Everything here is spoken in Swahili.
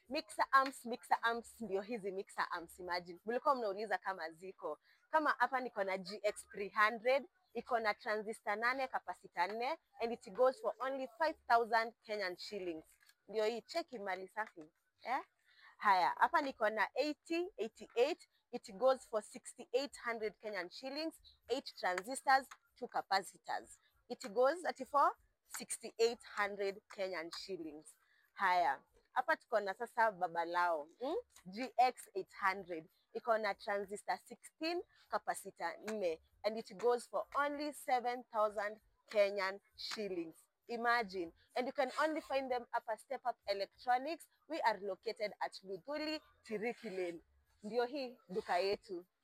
Mixer amps, mixer amps ndio hizi mixer amps imagine. Mlikuwa mnauliza kama ziko. Kama hapa niko na GX 300 iko na transistor nane capacitor nne and it goes for only 5000 Kenyan shillings. Ndio hii cheki mali safi. Eh? Haya, hapa niko na 80 88 it goes for 6800 Kenyan shillings, 8 transistors, 2 capacitors. It goes at for 6800 Kenyan shillings. Haya, hapa tuko na sasa babalao mm? GX 800 iko na transistor 16 capacitor 4 and it goes for only 7000 Kenyan shillings. Imagine. And you can only find them up at Step Up Electronics. We are located at Luduli, Tiriki Lane. Ndio hii duka yetu.